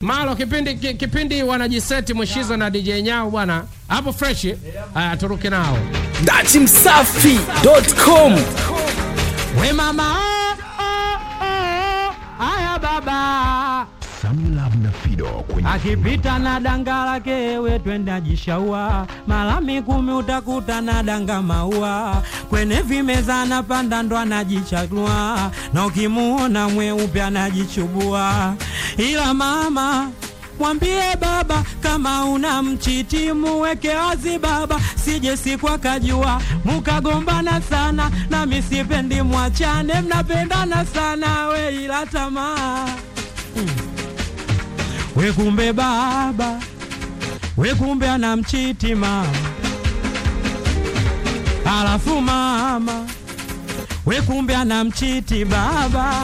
Malo kipindi ki- kipindi wanajiseti Mwishizo na DJ Nyao bwana. Hapo fresh. Haya turuke nao. datimsafi.com We mama. oh, oh, oh, Haya baba. Samlab na Fido kwenye akipita na danga lake we twenda jishaua malami kumi utakuta na danga maua kwenye vimeza anapanda ndo anajichagua na ukimuona mweupe anajichubua ila mama mwambie baba kama una mchiti muweke wazi baba sije siku akajua mukagombana sana na misipendi mwachane mnapendana sana we ila tamaa we kumbe baba we kumbe anamchiti mama alafu mama we kumbe anamchiti baba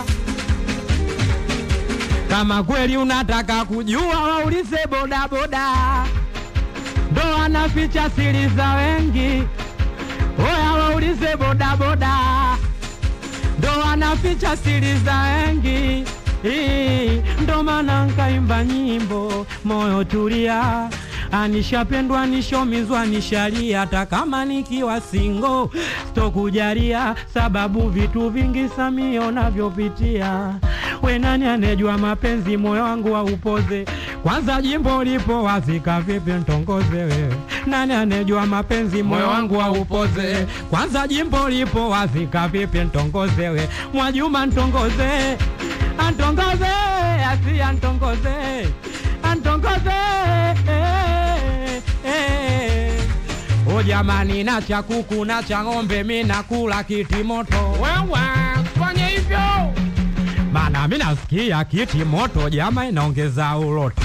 kama kweli unataka kujua waulize bodaboda ndo anaficha siri za wengi oya waulize bodaboda ndo anaficha siri za wengi Ii, ndo maana nkaimba nyimbo moyo tulia anishapendwa nishomizwa nishalia hata kama nikiwa singo stokujalia sababu vitu vingi samio navyopitia we nani anejua mapenzi moyo wangu waupoze kwanza jimbo lipo wazika vipi ntongoze wewe nani anejua mapenzi moyo wangu waupoze kwanza jimbo lipo wazika vipi ntongoze we mwajuma ntongoze antongoze asi antongoze antongoze eh, eh. o jamani na cha kuku na cha ng'ombe mi nakula kiti moto Wewe fanya hivyo. mana mi nasikia kiti moto jama inaongeza uloto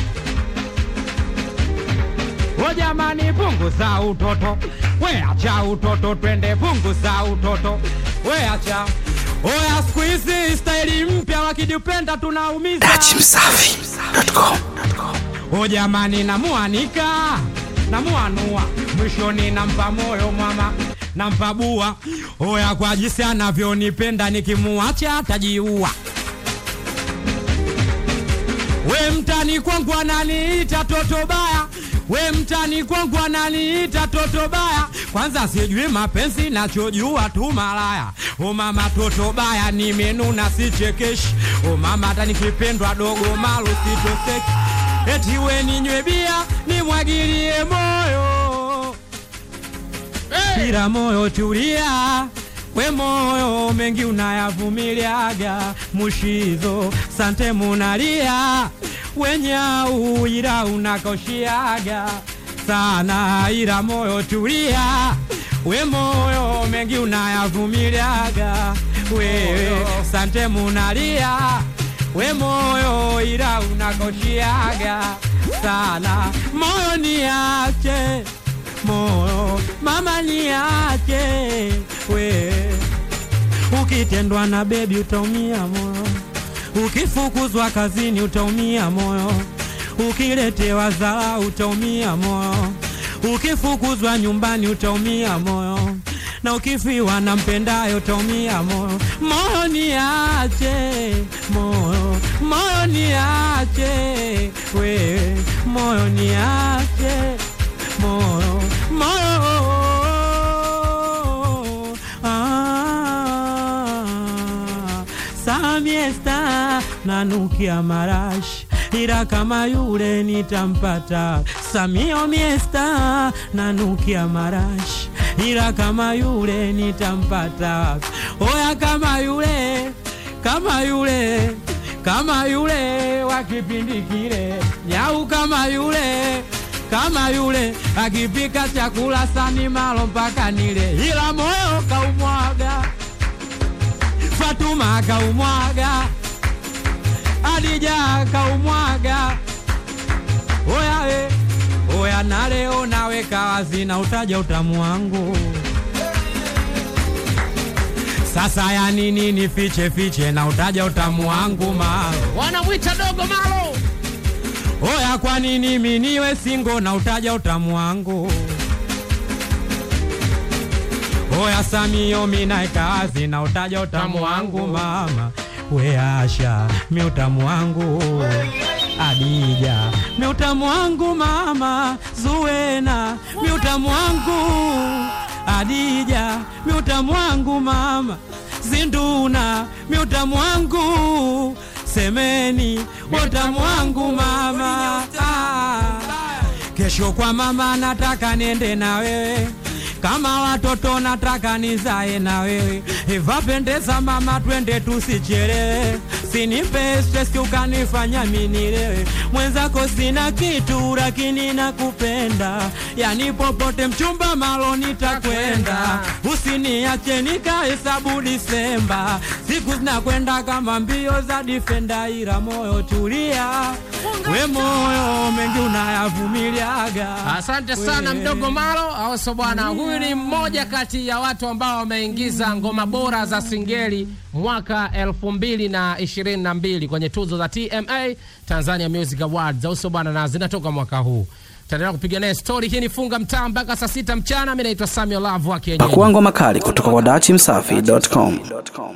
o jamani punguza utoto we acha utoto twende punguza utoto we acha oya siku hizi staili mpya wakijipenda tunaumiza datimsafi.com o jamani namuanika namuanua mwishoni nampa moyo mwama nampa bua oya kwa jinsi anavyonipenda nikimuacha atajiua we mtani kwangu ananiita toto baya we mtani kwangu ananiita toto baya kwanza sijui mapenzi nachojua tu malaya o mama toto baya nimenuna sichekeshi o mama hata nikipendwa dogo malo sitoseki eti we ninywe bia nimwagilie moyo ila moyo tulia we moyo mengi unayavumiliaga mushizo sante munalia wenyau ila unakoshiaga sana ila moyo tulia we moyo mengi unayavumiliaga wewe sante munalia we moyo ila unakoshiaga sana moyo niache moyo mama niache we ukitendwa na bebi utaumia moyo ukifukuzwa kazini utaumia moyo ukiletewa zara utaumia moyo ukifukuzwa nyumbani utaumia moyo na ukifiwa na mpendayo utaumia moyo moyo niache moyo moyo niache we moyo niache moyo moyo ah, samiesta nanukia marashi ila kama yule nitampata samio miesta nanukia marashi ila kama yule nitampata oya kama yule kama yule kama yule wa kipindi kile nyau kama yule kama yule akipika chakula sani malo mpaka nile ila moyo kaumwaga fatuma kaumwaga adija kaumwaga oya we oya na leo naweka wazi na utaja utamu wangu sasa ya nini nifiche fiche na utaja utamu wangu malo Wanamwita dogo Malo. oya kwa nini miniwe singo na utaja utamu wangu oya samio minaeka wazi na utaja utamu wangu mama we asha mi utamu wangu Adija, miutamu wangu mama Zuena, miutamu wangu Adija, miutamu wangu mama Zinduna, miutamu wangu Semeni, miutamu wangu mama ah. Kesho kwa mama nataka niende na wewe kama watoto nataka nizae na wewe ivapendeza mama twende tusichelewe sinipe stress ukanifanya minilewe mwenzako sina kitu lakini nakupenda yani popote mchumba malo nitakwenda usiniache nikahesabu disemba siku zinakwenda kama mbio za difenda ila moyo tulia we moyo mengi unayavumiliaga Asante sana We. mdogo Malo auso bwana. Huyu ni mmoja kati ya watu ambao wameingiza ngoma bora za singeli mwaka elfu mbili na ishirini na mbili kwenye tuzo za TMA Tanzania Music Awards auso bwana, na zinatoka mwaka huu. Tutaendelea kupiga naye story hii. Ni funga mtaa mpaka saa sita mchana. Mimi naitwa Samuel Love wa kienyeji. Pakua ngoma kali kutoka kwa dachimsafi.com.